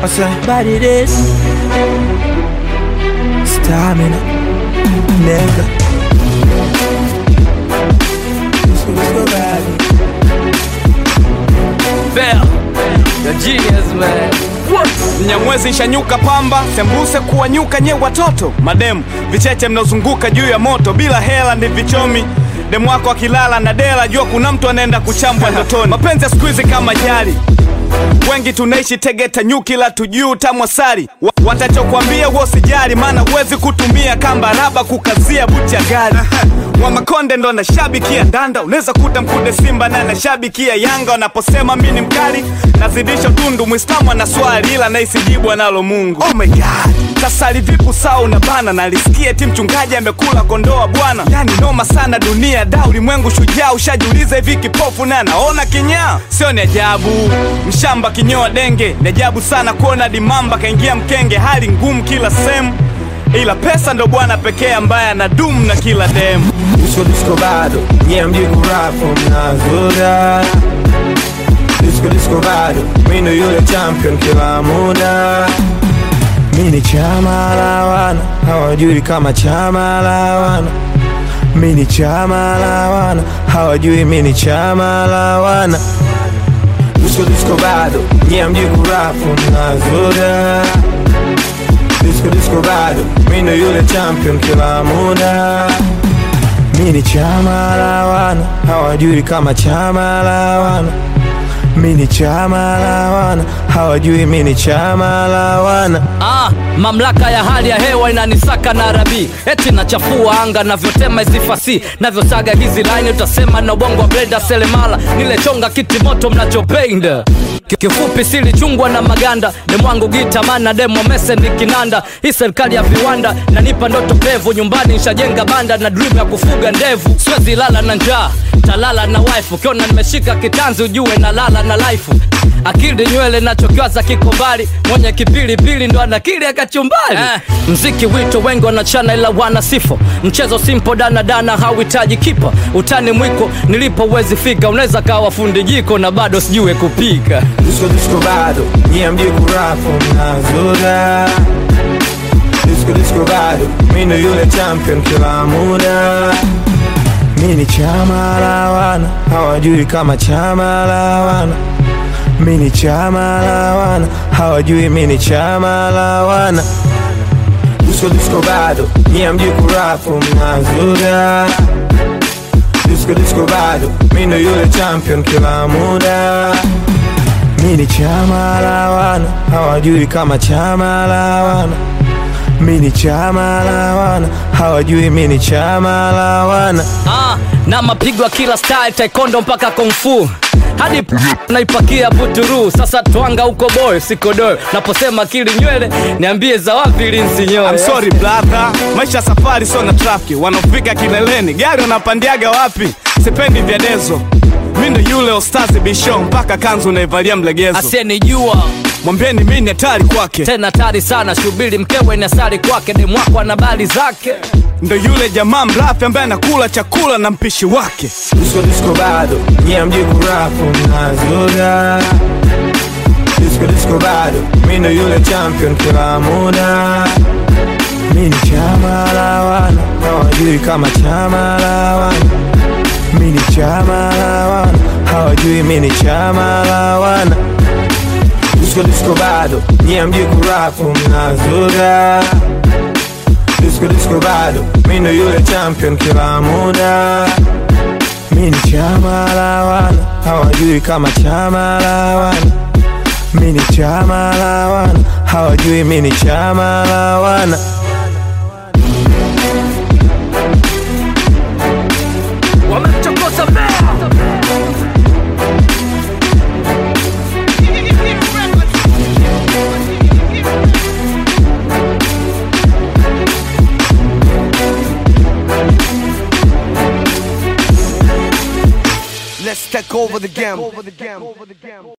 I say, body this Stamina Nigga Let's go, let's go, baby Fair. The genius man. Mnyamwezi nshanyuka pamba, sembuse kuwanyuka nye watoto mademu, vicheche mnaozunguka juu ya moto, bila hela ndi vichomi demu wako akilala na dela, jua kuna mtu anaenda kuchambwa ndotoni. Mapenzi ya siku hizi kama jali, wengi tunaishi Tegeta nyuki la tujuu tamwasari Wa- watachokwambia huo sijali, maana huwezi kutumia kamba raba kukazia buti ya gari wa Makonde ndo anashabikia danda, unaweza kuta mkude Simba na anashabikia Yanga. Wanaposema mi ni mkali, nazidisha tundu. Mwislamu ana swali ila naisijibu analo Mungu. Oh my God, sasa livipu saa unabana, nalisikia eti mchungaji amekula kondoa bwana. Yani noma sana dunia da, ulimwengu shujaa. Ushajiuliza hivi kipofu na anaona kinyaa? Sio ni ajabu, mshamba kinyoa denge. Ni ajabu sana kuona dimamba kaingia mkenge, hali ngumu kila sehemu ila pesa ndo bwana pekee ambaye anadumu na kila demu. Disco disco bado Nye mji kurafu mnazoda Disco disco bado Mino yule champion kila muda Mini chama la wana Hawajui kama chama la wana Mini chama la wana Hawajui mini chama la wana Disco disco bado Nye mji kurafu mnazoda Disco disco bado Mino yule champion kila muda Mini chama la wana hawajui kama chama la wana Mini chama la wana hawajui mini chama la wana Ah, mamlaka ya hali ya hewa inanisaka na rabi eti nachafua anga navyotema hizi fasi navyosaga hizi line utasema na ubongo wa blenda selemala nilechonga kiti moto mnachopenda Ki- kifupi silichungwa na maganda demwangu gitamana demo mese ni kinanda hii serikali ya viwanda nanipa ndoto pevu nyumbani nshajenga banda na dream ya kufuga ndevu siwezi lala na njaa talala na wife ukiona nimeshika kitanzi ujue na lala na life akili nywele nachokiwaza kiko mbali mwenye kipilipili ndo anakili akachumbali eh, mziki wito wengi wanachana ila wana sifo mchezo simpo danadana hauhitaji kipa utani mwiko nilipo uwezi fika unaweza kawa fundi jiko na bado sijue kupika Disco disco bado nyie mji kurafu mnazoda Disco disco bado mino yule champion kila muda Mini chama la wana hawajui kama chama la wana Mini chama la wana hawajui mini chama la wana Disco disco bado nyie mji kurafu mnazoda Disco disco bado mino yule champion kila muda Mini chama la wana hawajui kama chama la wana Mini chama la wana hawajui mini chama la wana ah, na mapigo ya kila style taekwondo mpaka kungfu hadi p- naipakia buturu sasa twanga huko boy sikodoyo naposema kili nywele niambie za wapi linsinyoe I'm sorry brother, maisha ya safari sio na trafiki. Wanaofika kileleni gari wanapandiaga wapi? Sipendi vya dezo, mi ndo yule ostazi bisho mpaka kanzu naivalia mlegezo. asiyenijua Mwambieni mi ni hatari kwake, tena tari sana shubiri mkewe ni asari kwake demwako ana bali zake ndo yule jamaa mrafi ambaye anakula chakula na mpishi wake. Disco disco bado nyie mji kurafu mnazoda Disco disco bado mino yule champion kila muda Mini chama la wana hawajui kama chama la wana Mini chama la wana hawajui mini chama la wana Disco disco bado nyie mji kurafu mnazoda Disco disco bado mino yule champion kila muda Mini chama la wana hawajui kama chama la wana Mini chama la wana hawajui mini chama la wana wamemchokoza bea Let's take over the game.